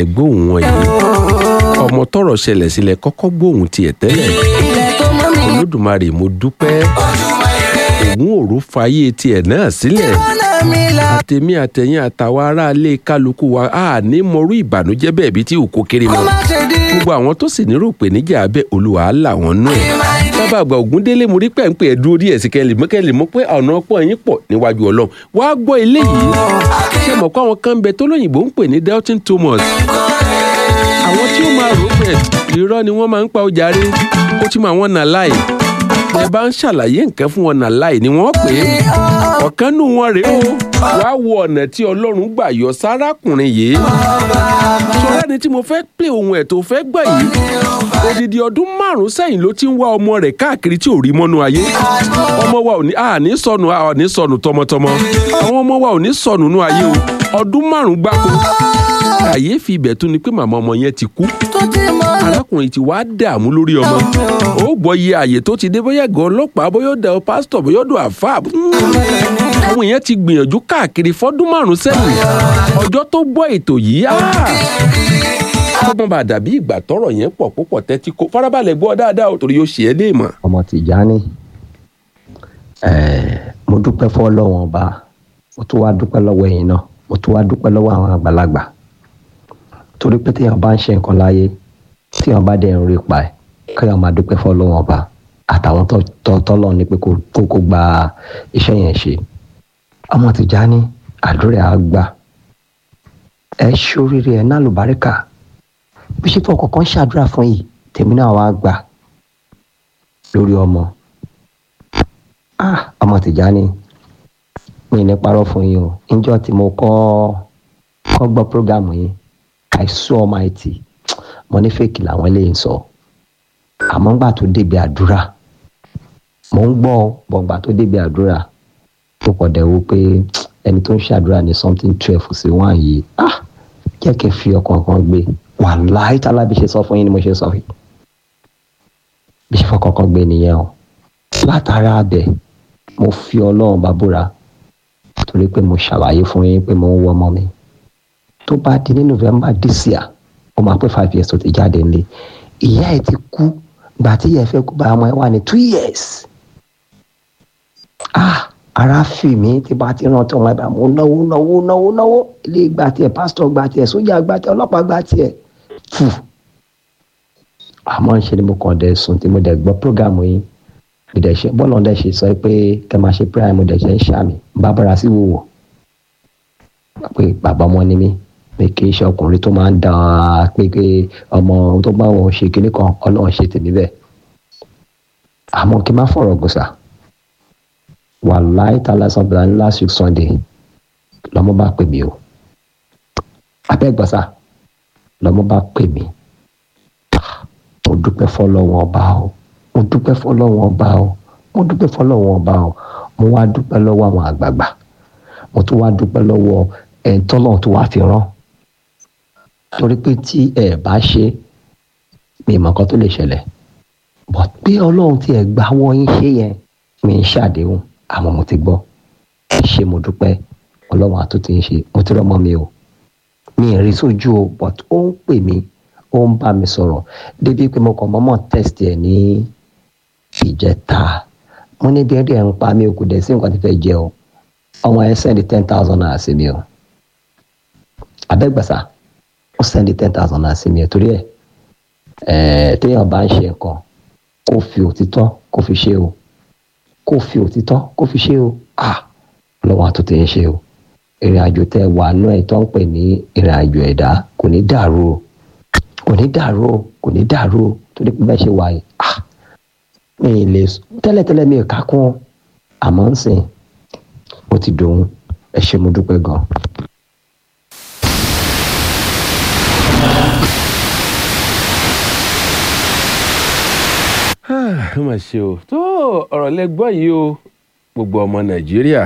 gbóhùn wọn yìí ọmọ tọrọ ṣẹlẹ̀ sílẹ̀ kọ́kọ́ gbóhùn tiẹ̀ tẹ́lẹ̀ olódùmarè mo dúpẹ́ òun òru fàyè tiẹ̀ náà sílẹ̀ àtẹ̀mí àtẹ̀yìn àtàwọn aráalé kálukú wa a ní mọrú ìbànújẹ́ bẹ́ẹ̀ bí tí òkú kéré mọ́ gbogbo àwọn tó sì nírò pé níjà abẹ́ olúwa á là wọ́n nú ẹ̀ bàbá àgbà ògúndélé mo rí pẹ́ǹpẹ́ ẹ̀ dúró díẹ̀ sí kẹ́lì mọ́ kẹ́lì mọ́ pé ọ̀nà ọ̀pọ̀ ẹ̀yìn pọ̀ níwájú ọlọ́run wàá gbọ́ eléyìí ṣé mọ̀ pé àwọn kan ń bẹ tó lóyìnbó ń pè ní Doubting Thomas àwọn tí ó máa rò pé irọ́ ni wọ́n máa ń pa ọjà rí ó ti mọ àwọn nà láì ẹ bá ń ṣàlàyé nǹkan fún wọn nà láì ni wọ́n pè é ọ̀kan nù wọn rèé o wàá wo ọ̀nà tí ọlọ́run gbà yọ sárákùnrin yìí ṣọlá ni tí mo fẹ́ pè ohun ẹ̀ tó fẹ́ gbà yìí odidi ọdún márùn sẹ́yìn ló ti ń wá ọmọ rẹ̀ káàkiri tí ò rí mọ́nú ayé ọmọ wa ò ní à ní sọnù à ní sọnù tọmọtọmọ àwọn ọmọ wa ò ní sọnù nú ayé o ọdún márùn gbáko kàyéfì ibẹ̀ tún ni pé màmá ọmọ yẹn ti kú arákùnrin ti wá dààmú lórí ọmọ ó gbọ́ iye àyè tó ti dé bóyá gan ọlọ́pàá bóyá ó dẹ̀ pásítọ̀ bóyá ó dọ̀ àfáà àwọn èèyàn ti gbìyànjú káàkiri fọ́dún márùn sẹ́yìn ọjọ́ tó gbọ́ ètò yìí ọmọ bá dàbí ìgbà tọrọ yẹn pọ̀ púpọ̀ tẹ́tí kó farabalẹ̀ gbọ́ dáadáa o torí yóò ṣe é léèmọ̀. ọmọ Tìjání mo dúpẹ́ fọ́ lọ́wọ́n ọba mo tún wá dúpẹ́ lọ́wọ́ ẹ̀yin náà mo tún wá dúpẹ́ lọ́wọ́ àwọn àgbàlagbà torí pé téèyàn bá ń ṣe nǹkan láyé téèyàn bá dẹ̀ ń rí pa ẹ̀ kéèyàn máa dúpẹ́ fọ́ lọ́wọ́n ọba àtàwọn tọ́lọ́ ní pé kó kó gba iṣẹ́ yẹn ṣe ọmọ Tìjání àdúrà á gbà ẹ ṣoríire ẹ náà lùbáríkà bí ṣe fún ọkọ̀ọ̀kan ṣàdúrà fún yìí tèmi náà wá gbà lórí ọmọ ọmọ Tìjání mi ní parọ́ fún yín o níjọ́ tí mo kọ́ kọ́ gbọ́ prógámù yín I saw Almighty mo ní fèkì làwọn eléyìí ń sọ àmọ́ ńgbà tó débi àdúrà mo ń gbọ́ bọ̀ǹgbà tó débi àdúrà tó pọ̀ dẹ̀ wo pé ẹni tó ń ṣàdúrà ní something twelve sí one yìí ah jẹ́ kí n fi ọkàn kan gbé wàláhí tálá bí ṣe sọ fún yín ni mo ṣe sọ yìí bí ṣe fọkàn kan gbé nìyẹn o látara abẹ mo fi ọlọ́run bá búra torí pé mo ṣàlàyé fún yín pé mo ń wọ ọmọ mi tó bá di ní november this year ó máa pé five years tó ti jáde nílé ìyá ẹ̀ ti kú gbà tí ìyá ẹ̀ fẹ́ kú bá ọmọ ẹ̀ wà ní two years ah ara fi mi tí bá ti rántí ọmọ ẹ̀ bá mo náwó náwó náwó náwó ilé gba tiẹ̀ pásítọ̀ gba tiẹ̀ sójà gba tiẹ̀ ọlọ́pàá gba tiẹ̀ fù àmọ́ ń ṣe ni mo kàn dẹ̀ sùn tí mo dẹ̀ gbọ́ prógámù yín ìdẹ̀ṣe bọ́ọ̀lù ọ̀dẹ̀ ṣe sọ pé kẹ́ máa ṣe prayer mo dẹ̀ ṣe ń ṣàmì bábára sí wòwò pé bàbá ọmọ ni mí pé kì í ṣe ọkùnrin tó máa ń da pé pé ọmọ tó bá wọn ṣe kinní kan ọlọ́run ṣe tèmi bẹ́ẹ̀ àmọ́ kí n má fọ̀rọ̀ gùsà wàláì tààlà sọ̀bìlà ní last week sunday lọ́mọ bá pè mí o abẹ́gbọ̀sà lọ́mọ bá pè mí mo dúpẹ́ fọlọ́wọ́n ọba o mo dúpẹ́ fọlọ́wọ́n ọba o mo dúpẹ́ fọlọ́wọ́n ọba o mo wá dúpẹ́ lọ́wọ́ àwọn àgbààgbà mo tún wá dúpẹ́ lọ́wọ́ ẹ̀ tọ́lọ̀ tó wá fi rán torí pé tí ẹ bá ṣe mi ìmọ̀ kan tó lè ṣẹlẹ̀ bọ̀ pé ọlọ́run tí ẹ gbà wọ́n yín ṣe yẹn mi ń ṣàdéhùn àmọ́ mo ti gbọ́ ṣe mo dúpẹ́ ọlọ́run àtúntì ń ṣe mo ti rọ́mọ mi o mi ì rí sójú o but ó ń pè mí ó ń bá mi sọ̀rọ̀ débi pé mo kàn mọ́mọ́ test ẹ̀ ní ìjẹta mo ní bí ẹ̀rí ẹ̀ ń pa mí o kò dẹ̀ sí nǹkan tí fẹ́ jẹ o ọmọ ẹ̀ sẹ́ndí ten thousand naira sí mi o abẹ́gbàsá ó sẹ́ndí ten thousand naira sí mi o torí ẹ̀ ẹ̀ téèyàn bá ń ṣe nǹkan kó fi òtítọ́ kó fi ṣe o kó fi òtítọ́ kó fi ṣe o ah lọ́wọ́ àtúntò ń ṣe o ìrìn àjò tẹ wà nú ẹ̀ tó ń pè ní ìrìn àjò ẹ̀dá kò ní dàrú o kò ní dàrú o kò ní dàrú o torí pé bẹ́ẹ̀ ṣe wà yìí ah mi ì lè tẹ́lẹ̀tẹ́lẹ̀ mi ò ká kún àmọ́ ń sìn ó ti dòun ẹ ṣé mo dúpẹ́ gan. ó mà ṣe o tó ọ̀rọ̀ lẹ́gbọ́ yìí o gbogbo ọmọ nàìjíríà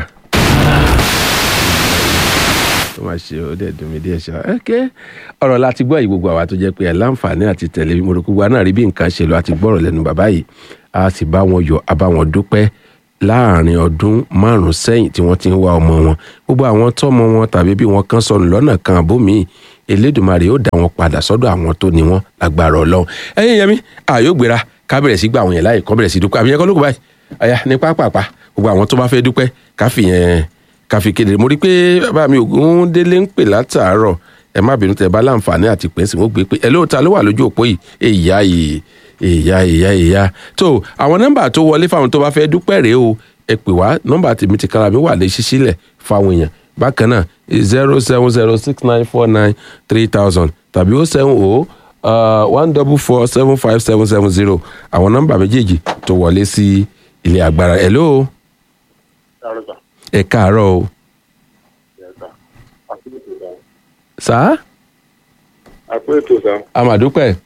ó mà ṣe o dẹ̀ dùn mí díẹ̀ ṣá ẹ́kẹ́ ọ̀rọ̀ láti gbọ́ yìí gbogbo àwa tó jẹ́ pé ẹ̀ láǹfààní àti tẹ̀lé mo rò gbogbo àná rí bí nǹkan ṣe lọ àti gbọ́rọ̀ lẹ́nu bàbá yìí a sì bá wọn yọ̀ a bá wọn dúpẹ́ láàrin ọdún márùn sẹ́yìn tí wọ́n ti ń wá ọmọ wọn gbogbo àwọn tọ́mọ wọn tàbí bí wọ́n kàn sọnù lọ́nà kan àbómi elédùnmarè yóò dá wọn padà sọ́dọ̀ àwọn tó ní wọn lágbára ọlọ́run ẹ̀yin yẹmi àyò gbéra ká bẹ̀rẹ̀ sí gba àwọn yẹn láì kọ́ bẹ̀rẹ̀ sí dúpẹ́ àbí yẹn kọ́ ló kù báyìí àyà ní pápápá gbogbo àwọn tó bá fẹ́ dúpẹ́ ká fi yẹn ká fi kéde mo rí pé bàbá mi ògún délé ń pè látàárọ̀ ẹ má bínú tẹ bá láǹfààní àti pẹ́ sí wọn gbé pé ẹ lóòótọ́ ló wà lójú òpó yìí èyà yìí èyà èyà èyà tó àwọn nọ́mbà tó wọlé fáwọn tó bá fẹ́ dúpẹ́ rèé o ẹ pè wá nọ́mbà tèmi ti kára mi wà lè ṣíṣílẹ̀ fáwọn èèyàn bákan náà zero seven zero six nine four nine three thousand tàbí ó seven o one double four seven five seven seven zero àwọn nọ́mbà méjèèjì tó wọlé sí ilé agbára hello ẹ káàárọ̀ o sá àpò ètò sá amadupẹ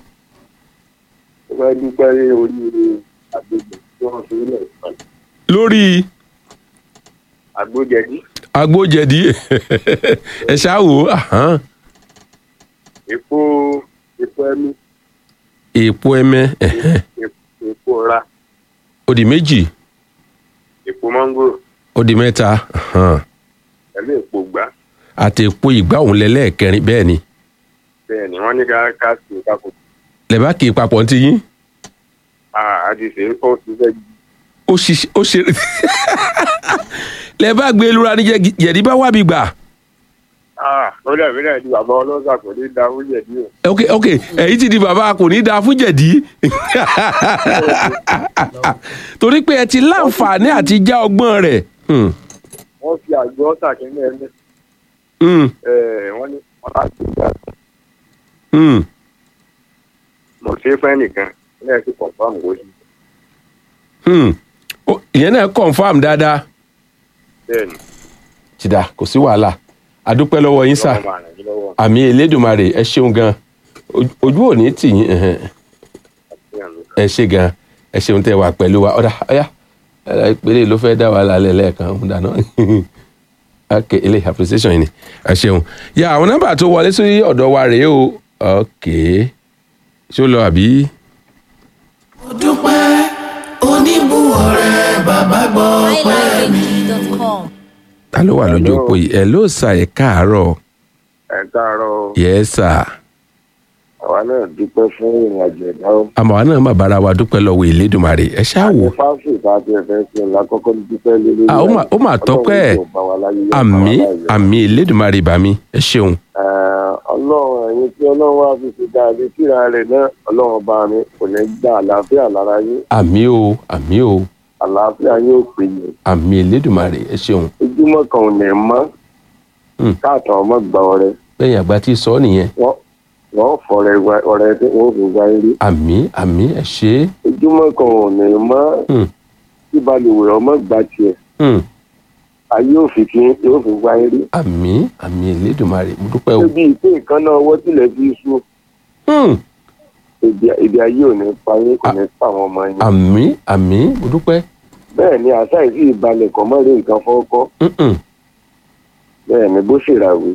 ó fẹ́ dúpẹ́ ní oríire àgbègbè tí wọ́n fi ilẹ̀ ìpàdé lórí àgbójẹdí agbójẹdí ẹ ṣáà wò ó ahán. epo epo ẹmí èèpo ẹmẹ ẹhẹn, epo- epo ra ó di méjì epo mángòrò ó di mẹ́ta ahán. pẹ̀lú epo gbá àti èèpo ìgbà òun lẹ́lẹ́ẹ̀kẹrin bẹ́ẹ̀ ni bẹ́ẹ̀ ni wọ́n ní ká ká sí i ká kó lẹ́bàá kì í papọ̀ ní ti yín a ti ṣe é kó ti fẹ́ ó ṣiṣẹ́ ó ṣe lẹ́bàá gbé lura ní jẹ- jẹ̀dí bá wà bí gbà lórí ẹ̀mí náà di bàbá ọlọ́sà kò ní da oúnjẹ bí o ok ok èyí ti di bàbá kò ní dáa fún jẹ̀dí torí pé ẹ ti láǹfààní àti já ọgbọ́n rẹ̀ Hmm, wọ́n fi àgbo ọ̀sà kínní ẹni hmm, wọ́n ní wọ́n láti gbà hmm. mo ṣe é fẹ́ nìkan ní ẹ̀ sì pọ̀ fún àwọn oṣù Hmm. Ó- ìyẹn náà confam dáadáa bẹ́ẹ̀ ni ti dà kò sí wàhálà àdúpẹ́ lọ́wọ́ yín sà ọlọ́run máa ràn yín lọ́wọ́ àmì elédùnmarè ẹ ṣeun gan Ojú- ojú ò ní tì yín ẹhẹn. àti àmì ẹ ṣe gan ẹ ṣeun tẹ wà pẹ̀lú wa ọ̀dà ọ̀yà ẹ̀rọ ìpele ló fẹ́ dá wàhálà lẹ̀ lẹ́ẹ̀kan ń dáná ok ilé appreciation yìí ni ẹ ṣeun ya àwọn nọ́mbà tó wọlé sí ọ̀dọ̀ wa rèé o ok ṣé ó lọ àbí. dúpẹ́ oníbùwọ̀rẹ́ bàbá gbọ́ pẹ́ mi. iLifeMD.com. ta ló wà lójú òpó yìí ẹ ló sà ẹ káàárọ̀ ẹ̀ káàárọ̀ yẹ sà àwa náà dúpẹ́ fún ìrìn àjò ẹ̀dá o. àmọ́ àwa náà má bára wa dúpẹ́ lọ́wọ́ ìlédùmarè ẹ ṣáà wò fáfù tá a ti ẹ̀fẹ́ sí ọ̀la kọ́kọ́ ní dúpẹ́ lé lórí. Ah, ó mà- ó mà tọ́pẹ́. Ọlọ́run yóò bá wa láyé, yóò bá wa àmì láyé. àmì ìlédùmarè bá mi ẹ ṣeun Eh, ọlọ́run ẹ̀yin tí ọlọ́run wá fi ṣe dáadé síra rẹ̀ náà ọlọ́run bá mi kò ní gba àlàáfíà lára yín àmì o àmì o àlàáfíà yóò pè yín àmì ìlédùmarè ẹ ṣeun ojúmọ́ kan ò ní mọ́ Hmm. káàtàn ọmọ gba ọrẹ bẹ́ẹ̀ àgbà tí sọ nìyẹn wọ́n wọ́n fọ̀rẹ́ wa- ọrẹ tí wọ́n fi wá rí àmì àmì ẹ ṣe é ojúmọ́ kan ò ní mọ́ Hmm, tí balùwẹ̀ ọmọ gbà tiẹ̀ hmm, ayé òfin kí yóò fi wá rí. àmì àmì ìlédùmarè mo dúpẹ́ o ṣébi ìpín nǹkan náà ọwọ́ tilẹ̀ fi sú Hmm, èdè èdè ayé ò ní pa yín kò ní pa àwọn ọmọ yín. àmì àmì mo dúpẹ́ bẹ́ẹ̀ ni àṣà ìsì ìbalẹ̀ kọ́ mọ́ rí nǹkan fọ́kọ́ Hmm, hmm, bẹ́ẹ̀ ni bó ṣèràwé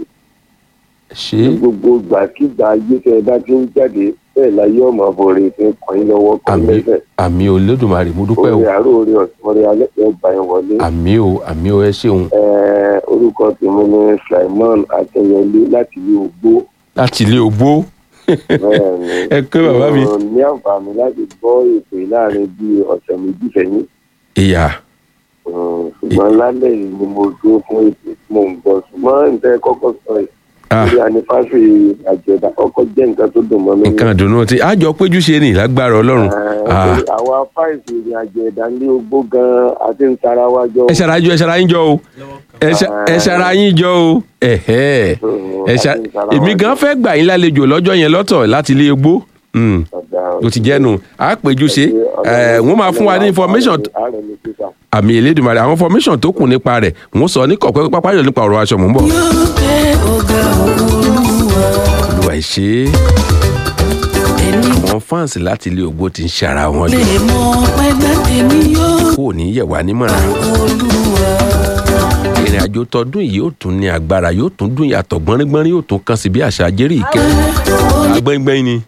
ẹ ṣe ní é gbogbo ìgbàkigbà ayé tẹ ẹ bá ti ń jáde bẹ́ẹ̀ láyé ọmọ àbọ̀rẹ̀ fi ń kọ́ yín lọ́wọ́ kọ́ àmì lẹ́sẹ̀ àmì ìlédùmarè mo dúpẹ́ o orí àárò orí ọ̀sán orí alẹ́ ẹ̀ bá yín wọlé. àmì o àmì o ẹ ṣeun Ẹ, orúkọ tèmi ni Slimon Akínyẹlé láti ilé Ògbó láti ilé ogbó bẹ́ẹ̀ ni ẹ kẹ́ bàbá mi mo ní àǹfààní láti gbọ́ ètò yìí láàrin bíi ọ̀sẹ̀ méjì sẹ́yìn ìyá Mm, ṣùgbọ́n lálẹ́ yìí ni mo dúró fún ètò tí mò ń gbọ́ ṣùgbọ́n nǹkan ẹ kọ́kọ́ sọ yìí Ah. lórí anifásitì àjẹ̀dá kọ́kọ́ jẹ́ nǹkan tó dùn mọ́ mi. nǹkan dùnú tí àjọ péjú ṣe ní lágbára ọlọ́run Ah, àwa fáìsì ìrìn àjò ẹ̀dá ní ogbó gan-an àti ń tara wa jọ. ẹ ṣara ẹ ṣara yín jọ o ẹ ṣa- ẹ ṣara yín jọ o ẹ̀hẹ́ ẹ ṣa èmi gan fẹ́ gbà yín lálejò lọ́jọ́ yẹn lọ́tọ̀ láti ilé egbó Mm, ó ti jẹ́nu à á péjú ṣe ẹ̀ wọ́n máa fún wa ní information ààrẹ mi sísà. àmì elédùnmarè àwọn information tó kù nípa rẹ̀ wọ́n sọ ní kọ̀ọ̀kan pápá yọ̀ nípa ọ̀rọ̀ aṣọ mò ń bọ̀. yóò gbé ọ̀gá olúwa olùwà ìṣe ẹni àwọn fans láti ilé ògbó ti ń ṣe ara wọn lè lò mọ pẹ́gbẹ́ tèmi yóò kó o ní yẹ̀ wá nímọ̀ràn olúwa. ìrìn àjò tọdún yìí yóò tún ní agbára yóò tún dún yàtọ̀ gbọ́nrígbọ́nrín yóò tún kàn sí bí àṣà jẹ́rì ìkẹ́ agbẹ́ngbẹ́ng ni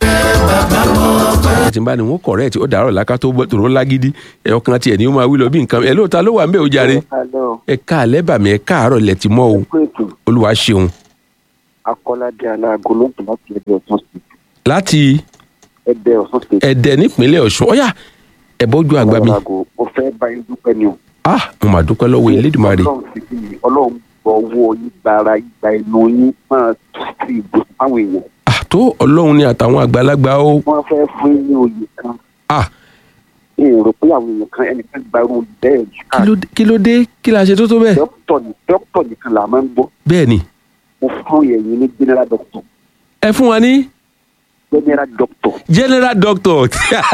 tí n bá ní wọn kọ̀rẹ́ẹ̀tì ó dàárọ̀ láká tó bọ́ tòró lágídí ẹ̀ ọkàn tiẹ̀ ni ó máa wí lọ bí nǹkan ẹ̀ lóòótọ́ ló wà ń bẹ̀ ó jàre Hello, ẹ káàlẹ́ bàmí ẹ káàárọ̀ lẹ̀ ti mọ́ o ẹ kú ètò. olúwa ṣeun akọ́ládé aláàgọ́ ló ń tún láti ẹgbẹ́ ọ̀sán sí láti ẹgbẹ́ ọ̀sán sí ẹ̀dẹ̀ nípínlẹ̀ ọ̀ṣun ọ̀yà ẹ̀bọ́jú àgbà mi aláàgọ́ mo fẹ́ bá yín dúpẹ́ ni o. ah mo mà dúpẹ́ lọ́wọ́ elédùnmarè ọlọ́run sì kí ni ọlọ́run gbọ́ owó yín gbára ìgbà ẹnu yín máa sí ìgbésùn fáwọn èèyàn ah tó ọlọ́run ni àtàwọn àgbàlagbà ó wọ́n fẹ́ fún yín ní oyè kan ah èrò pé àwọn èèyàn kan ẹnìkan gbarú bẹ́ẹ̀ jù kí ló dé- kí ló dé kí la ṣe tó tó bẹ́ẹ̀ dókítà ní dókítà nìkan là máa ń gbọ́ bẹ́ẹ̀ ni mo fún ẹ̀yin ní general doctor ẹ fún wa ní general doctor general doctor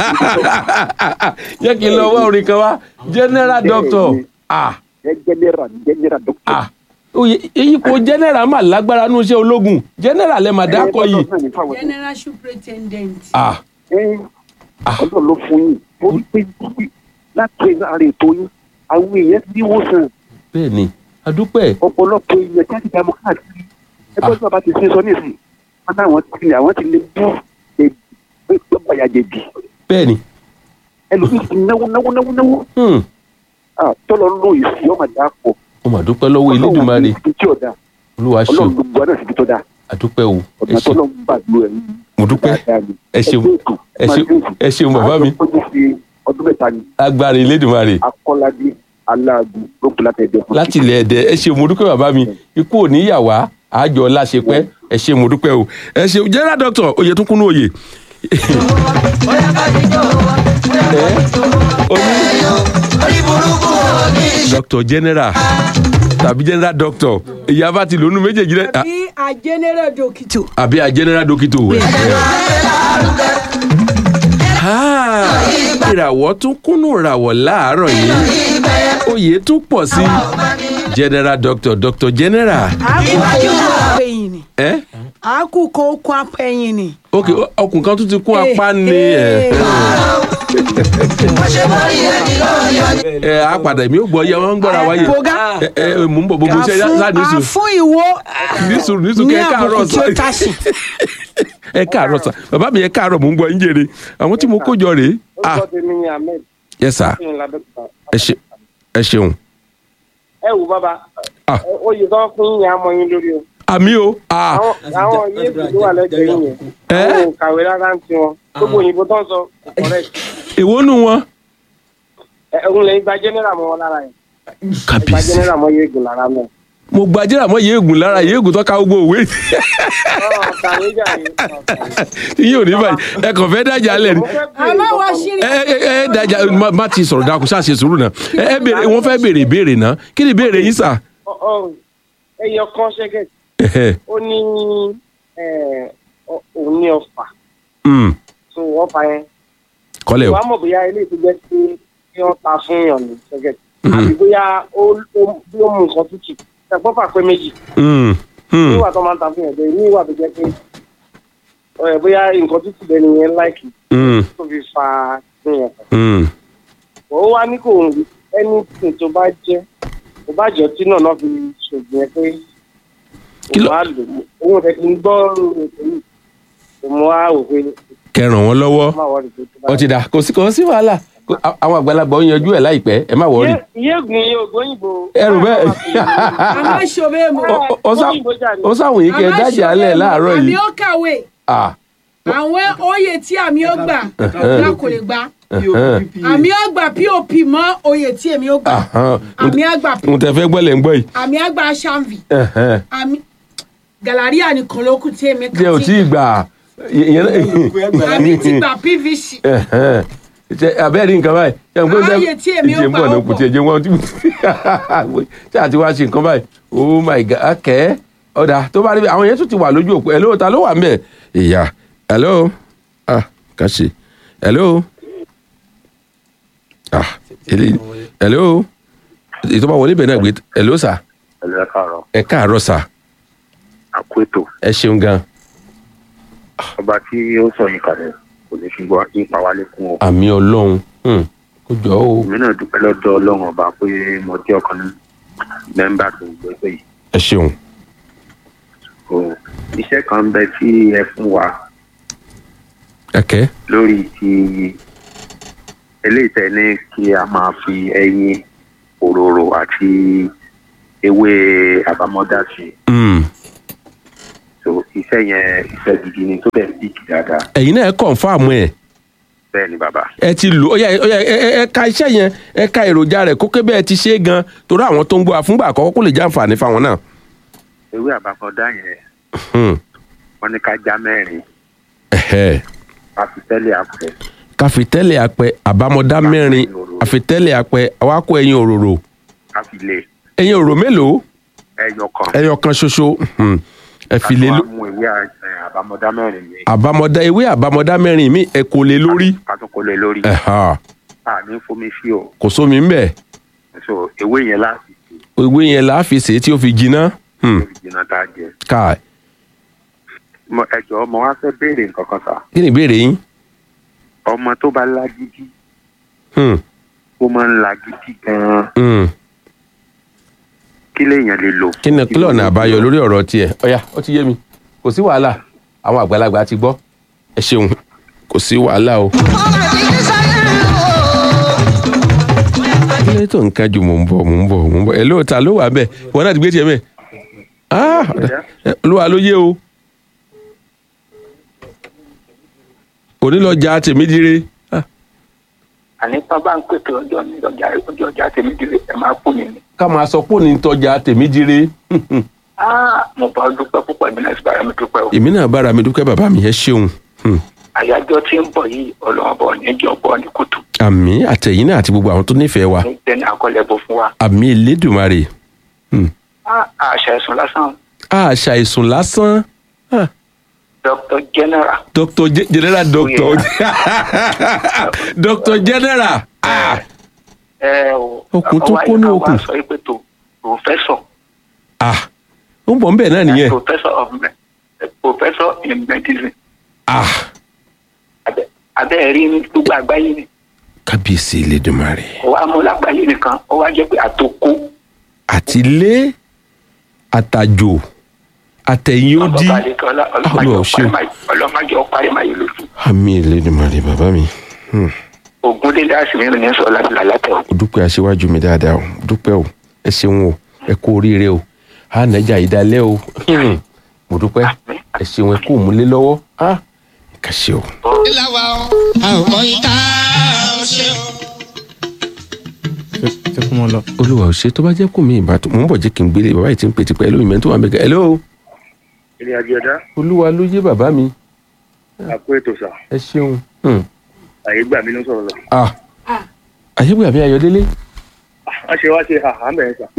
jẹ́ kí n lọ wá orin kan wá general doctor ah ẹ general general doctor. ah oye ipò general mà lágbára nínú iṣẹ́ ológun general ẹ̀ mà dákọ̀ yìí general superintendent. ah ọlọ́run ló fún yín torí pé pé láti ara ètò yín àwọn èèyàn ti wò sàn bẹ́ẹ̀ ni adúpẹ́ ọ̀pọ̀lọpọ̀ èèyàn tí a ti dààmú káàkiri ẹgbẹ́ tí bàbá ti ṣe sọ nísìnyí wọn náà ti ní àwọn ti lè bú ẹgbẹ́ bàyàjẹ̀bì bẹ́ẹ̀ ni ẹlòmíì ti náwó náwó náwó náwó hmm, Ah, tọ́lọ́ ló ìsì ọmọ dà pọ̀ mo mà dúpẹ́ lọ́wọ́ elédùnmarè ibi tí ọ̀dà olúwa ṣeun ọlọ́run gbogbo àná síbi tó dáa adúpẹ́ o ẹ ọ̀nà ṣeun tọ́lọ́ ń gbàdúrà ẹ̀ mo dúpẹ́ ẹ ṣeun ẹ ṣeun ẹ ṣeun bàbá mi ọdún mẹ́ta ni agbára elédùnmarè akọ́ládé aláàgùn lókun látẹ̀dẹ̀ fún láti ilẹ̀ ẹ̀dẹ̀ ẹ ṣe mo dúpẹ́ bàbá mi ikú ò ní yà wá àjọ láṣepẹ́ ẹ ṣe mo dúpẹ́ o ẹ ṣe general doctor oyè tún kúnú oyè. doctor general tàbí general doctor ìyá bá ti lónú méjèèjì rẹ àbí a general dókítà. àbí a general doctor. Ah, ìràwọ̀ tún kúnnú ìràwọ̀ láàárọ̀ yìí oyè tún pọ̀ sí general doctor doctor general. àákú kó apẹ̀yìn ni. Eh? àákú kó kó apẹ̀yìn ni. ok ọkùn kan tún ti kún apá ni ẹ ẹ á padà èmi ò gbọ́ yẹ wọ́n ń gbọ́ra wáyé Bọ̀gá. ẹ ẹ mò ń bọ̀ gbogbo iṣẹ́ sáà ní sùn àfún ìwo ní sùn ní sùn ní kẹ́ ẹ káàárọ̀ àbùkù tí ó ta sí. ẹ káàárọ̀ sà bàbá mi ẹ káàárọ̀ mò ń gbọ́ ń jèrè àwọn tí mo kó jọ rèé ah orúkọ tèmi ni ahmed yes sir ní ládọ́kítà. ẹ ṣe ẹ ṣeun ẹ wò bàbá Ah. ẹ, oyè tó ń fún yín yẹn á mọ yín lórí o àmì o ah àwọn àwọn yéèkì tó wà lẹ́gbẹ̀ẹ́ yín yẹn Eh? àwọn ò kàwé rárá ń tiwọn gbogbo òyìnbó tó ń sọ kò correct èwo nù wọn ẹ òun lè gba general mọ́ wọn lára yẹn ẹ gba kàbíyèsí general mọ́ yéègùn lára náà. mo gbajúmọ̀ mọ́ yéègùn lára yéègùn tó ká gbogbo òwe ọ̀ kàwé jà yín. yín ò ní báyìí ẹ kàn fẹ́ dájà lẹ̀ ni mo fẹ́ bèrè àmọ́ wa nǹkan ṣírí. ẹ ẹ ẹ dájà má- má ti sọ̀rọ̀ dákun ṣáà ṣe sùúrù náà ẹ ẹ béèrè wọ́n fẹ́ béèrè ìbéèrè náà kí ni ìbéèrè yín sà. Ọ- ọ, ẹyọ kan ṣẹ́gẹ̀ Ẹhẹ́, ó ní ẹ, ọ- òun ní ọfà mm, tó ọfà yẹn kọ́lẹ̀ o wàá mọ̀ bóyá ilé ìtújẹ́ sí kí wọ́n ta fún yàn ní ṣẹ́gẹ̀ Mhm. àbí bóyá ó ó- bí ó mú nǹkan tútù ẹ̀gbọ́n fà pé méjì Mm, mm, níwà tó máa ń ta fún yàn bẹ́ẹ̀ níwà tó jẹ́ pé ẹ, bóyá nǹkan tútù bẹ́ẹ̀ ni yẹn láìkì mm, tó fi fa fún yàn mm. ó wá ní kò ń anything tó bá jẹ́ tó bá jẹ́ tí náà náà fi ṣògùn yẹn pé Kí ló- òun á lò ó òun tẹ̀ kí n gbọ́ ètò yìí tó mú wá wò pé kẹ́ ràn wọ́n lọ́wọ́ má wọ́n rí pé tó bá. ó ti dà kò sí kò sí wàhálà Kò- à- àwọn àgbàlagbà ó yanjú ẹ̀ láìpẹ́ ẹ má wọrí. yéègùn yìí ògbóyìnbó. ẹrù bẹ́ẹ̀ àmọ́ ṣòbẹ́ mo. Ó- ó- ó sá- ó sáwọn yìí kẹ́ ẹ dájà lẹ̀ láàárọ̀ àmì yìí. ó kàwé Ah, àwọn oyè tí àmì ó gbà ọ̀gá kò lè gbà ẹhẹ́n, àmì ó gbà pop mọ́ oyè tí èmi ó gbà ahán. àmì àgbà n tẹ fẹ́ gbọ́ lẹ̀ ń gbọ́ yìí. àmì àgbà sanvi Ẹhẹ́n. àmì gàláríà nìkan ló kù tí èmi kà jẹ́ ò tí ì gbà ìyẹn àmì ti gbà pvc Ẹhẹ́n. ṣe abẹ́rẹ́ nǹkan báyìí ṣe n kò tẹ Ààyè tí èmi ó ìjẹ́ ń bọ̀ gbà náà ó kò tiẹ̀ jẹ́ wọ́n tí ṣe àti wá ṣe nǹkan báyìí oh my god akẹ́ ọ̀dà tó bá rí bí àwọn yẹn tún ti wà lójú òpó hello ta ló wà ń bẹ̀ ìyá hello ah kàṣe hello ah eléyìí hello ìtọ́ba wọlé bẹ̀ náà gbé hello sà ẹ̀lẹ́ káàárọ̀ ẹ káàárọ̀ sà àkóètò ẹ ṣeun gan ọba tí ó sọ yìí kalẹ̀ kò ní fi gbọ́ ipa wálé kún o. àmì ọlọ́run hmm, kó jọ ó èmi náà dúpẹ́ lọ́dọ̀ ọlọ́run ọba pé mo jẹ́ ọ̀kan ní mẹ́mbà tó ń gbẹ́gbẹ́ yìí. ẹ ṣeun o iṣẹ́ kan ń bẹ tí ẹ fún wa ẹkẹ lórí ti eléyìí tẹ ní kí a máa fi ẹyin òróró àti ewé àbámọ́dá sí i. hmm, so iṣẹ́ yẹn iṣẹ́ gidi ni tó bẹ̀ sí dáadáa ẹ̀yin náà ẹ kọ̀ǹfàmù ẹ̀ bẹ́ẹ̀ ni bàbá ẹ ti lò ó yá ó yá, ẹ ẹ- ẹ ka iṣẹ́ yẹn ẹ ka èròjà rẹ̀ kó kébẹ́ ẹ ti ṣe é gan torí àwọn tó ń gbọ́ àfúngbà àkọ́kọ́ kó lè jẹ́ àǹfààní fáwọn náà. ewé àbákọ́dá yẹn Hmm. wọ́n ní ká já mẹ́rin Ẹ̀hẹ́. ká fi tẹ́lẹ̀ àpẹ káfitẹ́lẹ̀ apẹ àbámọ́dá mẹ́rin àfitẹ́lẹ̀ apẹ awakọ̀ ẹyin òróró ká fi lé ẹyin òróró mélòó ẹyọ kan ẹyọ kan ṣoṣo Hmm. ẹ fi lé ká ló tó wá mú ewé à- ẹ, àbámọ́dá mẹ́rin mi àbámọ́dá ewé àbámọ́dá mẹ́rin mi ẹ kò lé lórí ká tó kó lé lórí Ẹ̀hà. àní fomi sí o kò sómi ńbẹ̀ so ewé yẹn láti ṣe ewé yẹn là á fi ṣe é tí ó fi jiná Hmm. lórí jìnnà tá a jẹ káà Mo- ẹ jọ̀ọ́ mo wá fẹ́ béèrè nǹkan kan sà kí ni ìbéèrè yín ọmọ tó bá lágídí Hmm. ó máa ń lágídí gan-an Hmm. kí lèèyàn lè lò. kí ni kí lọ́nà àbáyọ lórí ọ̀rọ̀ tiẹ̀ ọ̀yà ó ti yé mi kò sí wàhálà àwọn àgbàlagbà ti gbọ́ ẹ ṣeun kò sí wàhálà o. kí ló tó nǹkan jù mò ń bọ̀ mò ń bọ̀ mò ń bọ̀ ẹ lóòótá ló wà bẹ́ẹ̀ wọn náà ti gbé tiẹ̀ bẹ́ẹ̀ ah ọ̀dà. ẹ, olúwa ló yé o onílọ́jà tèmídìrè ah, àní tán bá ń pèpè ọjọ́ ní ọjà ọjọ́ ọjà tèmi dìde ẹ máa kú mi ni. ká máa sọ pé òní tọ́jà tèmídìrè Ah, mo bá dúpẹ́ púpọ̀ ìbí náà sì bára mi dúpẹ́ o. èmi náà bára mi dúpẹ́ bàbá mi ẹ ṣeun Hmm. àyájọ́ tí ń bọ̀ yìí ọlọ́run bọ̀ níjọ́ bọ̀ ní kùtù. àmì àtẹ̀yìn náà àti gbogbo àwọn tó nífẹ̀ẹ́ wa ní tẹ́ni àkọlẹ̀ bọ̀ fún wa. àmì elédùnmarè Hmm. Ah, àṣà ẹ̀sùn lásán àṣà ìsùn lásán Ah, dr general Dr. Ge- general doctor Dr. general Ah, ẹ o Okùn tó àwa- kó ní àwa okùn. sọ pé tó professor ah, ó ń bọ̀ ń bẹ̀ náà nìyẹn professor of me- professor in medicine Ah, Abẹ́- abẹ́ rí ní gbogbo àgbáyé ni kábíyèsí elédùnmarè kò wá mú lágbàáyé nìkan ó wá jẹ́ pé àtòkó àtìlé àtàjò àtẹ̀yìn ó dí Olúwa ò ṣeun. ọlọ́mọdé ọparí máa yẹ lójú àmì elédùnmarè bàbá mi Hmm. ogun délé àṣìmíràn ní sọ láti làlátẹ o. ó dúpẹ́ aṣíwájú mi dáadáa o ó dúpẹ́ o ẹ ṣeun o ẹ kú oríire o á nàjà ìdálẹ́ o Hmm. mo dúpẹ́ ẹ ṣeun ẹ kú òmùlé lọ́wọ́ á kà ṣe o. ṣe kún wọn lọ. olúwa ò ṣe tó bá jẹ́ kó mi ìbátan mò ń bọ̀ jẹ́ kí n gbélé bàbá yìí ti ń pè tipẹ́ lóyún mẹ́tò wà mẹ́kẹ́ hello ìrìn àjò ẹ̀dá olúwa ló yé bàbá mi àpò ètò sà ẹ ṣeun. Hmm. àyè gbà mí ló sọ̀rọ̀ lọ. ah àyẹ̀wò àbí ayọ̀délé. wọ́n ṣe wá ṣe àhà mẹ́rin sà.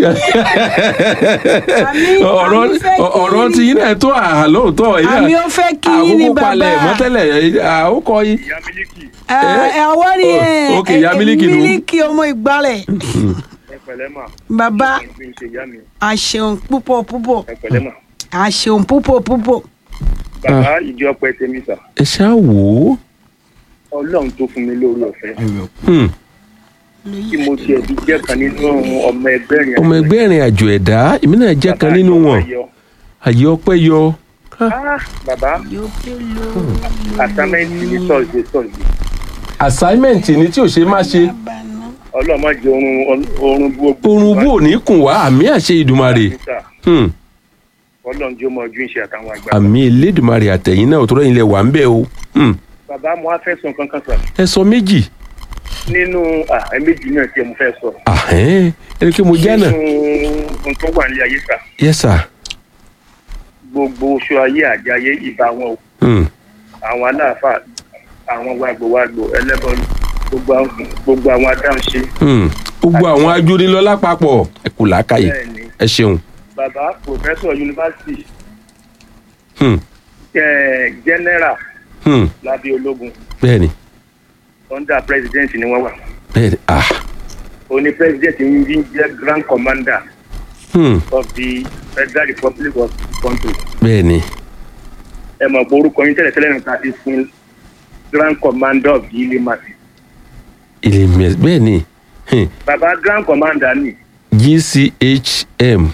ọ̀rọ̀ àmì fẹ́ kí ọ̀rọ̀ ni- ti yín náà tó àhà lóòótọ́ yìí náà àmì ó fẹ́ kí yín ní àkókò palẹ̀ bàbá mọ́tẹ́lẹ̀ àkókò yìí. ìyá mílíkì ẹ ẹ ọwọ́ ni Oh, ẹ okay, ìyá ẹ- mílíkì nù. mílíkì ọmọ ìgbálẹ̀ ẹ pẹ̀lẹ́ mà bàbá ẹ fi ń ṣe ìyá mi àṣeun púpọ̀ púpọ̀ ẹ pẹ̀lẹ́ mà. àṣeun púpọ̀ púpọ̀ bàbá ìdí ọpẹ tèmi sà ẹ ṣáà wò ó. ọlọ́run tó fún mi lórí ọ̀fẹ́ Hmm. tí mo ti ẹ̀bí jẹ́ kan nínú ọmọ ẹgbẹ́ rìn ọmọ ẹgbẹ́ ìrìn àjò ẹ̀dá èmi náà jẹ́ kan nínú wọn àyè ọpẹ́ yọ. bàbá àsámẹ́ǹtì ní sọ̀ọ̀dẹ̀ sọ̀ọ̀dẹ̀ assignment ni tí ò ṣe má ṣe ọlọ́run má jẹ orun orun bú ogbó oorun bò ní kùn wá àmì àṣẹ ìdùmarè Hmm. ọlọ́run jẹ́ ọmọ ojú ìṣe àtàwọn àgbà. àmì elédùmarè àtẹ̀yìn náà òtúrọ̀ yín lẹ wà ń bẹ̀ o. Hmm. bàbá mo á fẹ́ sọ kankan sà ẹ sọ méjì nínú ẹ méjì náà tí mo fẹ́ sọ àhẹ́n ẹni pé mo já náà. nínú ohun tó wà ní ayé sà yes sir. gbogbo oṣù ayé àjayé ìbá wọn o Hmm. àwọn aláàfáà àwọn wàgbọwàgbọ ẹlẹ́bọ gbogbo àwọn gbogbo àwọn adáhunṣe Hmm. gbogbo àwọn ajónilọ lápapọ̀ ẹ kù làákàyè bẹ́ẹ̀ ni ẹ ṣeun. bàbá pòfẹ́sọ̀ yunifásitì Hmm. eh, general Hmm. lábẹ́ ológun bẹ́ẹ̀ni under president ni wọ́n wà bẹ́ẹ̀ni ah. òní president ń bí jẹ́ grand commander Hmm. of the federal republic of the country bẹ́ẹ̀ni ẹ mọ̀ pé orúkọ yín tẹ́lẹ̀ tẹ́lẹ̀ nípa ti fún grand commander of the ilé màsí ilé mẹ́s bẹ́ẹ̀ni Hmm. bàbá grand commander ni gchm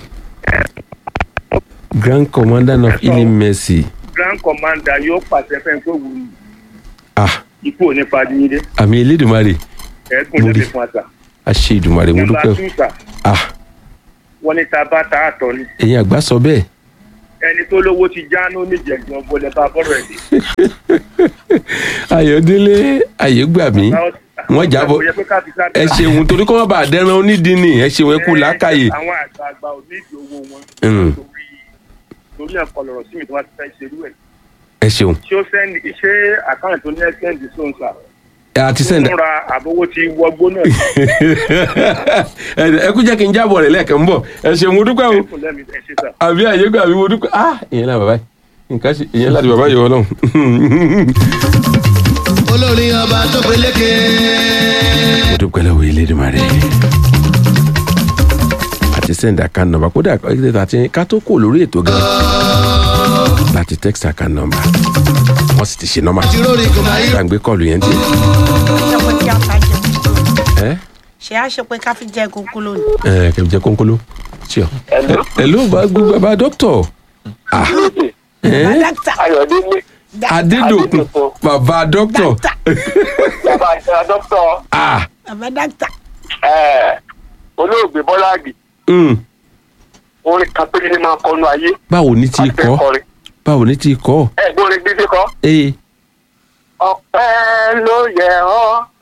grand commandant of ilé mercy grand commander yóò pàṣẹ fẹ́ tó wù ú ah ikú òní padìyíndé àmì elédùnmarè ẹ̀ẹ́gùn Mo rí. lẹ́sẹ̀ fún àṣà. àṣẹ ìdùnmarè mo Nọ́mbà dúpẹ́ o two sà ah wọ́n ní tá a bá ta àtọ̀ ni ẹ̀yin àgbà sọ bẹ́ẹ̀ ẹni tó lówó ti jáná níjẹ̀gbọ́n bọ́lẹ̀ bá bọ́rọ̀ ẹ̀ dé. ayọ̀délé ayégbàmí wọ́n jábọ̀ ẹ ṣeun torí kọ́ wọ́n bá dẹ́ran onídìí ni ẹ ṣeun ẹ kú làákàyè. àwọn àgbààgbà ò ní ìdí owó wọn. Mm. torí torí ẹ̀kọ́ lọ̀rọ̀ sí mi tí wọ́n ti fẹ́ ṣerú ẹ̀. ẹ ṣeun ṣé ó sẹ́ndì ṣé àkáǹtì tó ní ẹ́ sẹ́ndì sóńsà ẹ àti sẹ́ndà fúnra àbówó ti wọgbó náà ẹ ẹ kú jẹ́ kí n jábọ̀ rẹ̀ lẹ́ẹ̀kan ń bọ̀ ẹ ṣeun mo dúpẹ́ o kò lẹ́mi ẹ̀ ṣe sà. àbí ayégbàmí mo dúpẹ́ ah ìyẹn náà bàbá yìí nǹkan ṣe ìyẹn láti bàbá yìí ọlọ́run. olórí ọba tó peléke. mo dúpẹ́ lọ́wọ́ Elédùmarè àti sẹ́ndà kan nọ́mbà kódà àti ká tó kò lórí ètò gan láti text kan nọ́mbà wọ́n sì ti ṣe nọ́mbà tìrórì kò máa yí. gbàgbé kọlù yẹn ti ṣe pé kí a ta jẹ kókó ẹ ṣe á ṣe pé ká fi jẹ kókó lónìí. ẹ kẹmí jẹ kónkóló tí ọ. ẹ ló bá gbé bàbá dókítà ah ẹ dókítà ayọ̀délé adédòkun bàbá dókítà dókítà bàbá àjọ dókítà ah bàbá dókítà ẹ̀, olóògbé bọ́lá àgbè mm. orin kan péré ní máa kọnu ayé báwo ni ti àti kọ kọrin báwo ni ti kọ ẹ̀ gbórin gbígbé kọ́ ee ọpẹ́ ló yẹ ọ́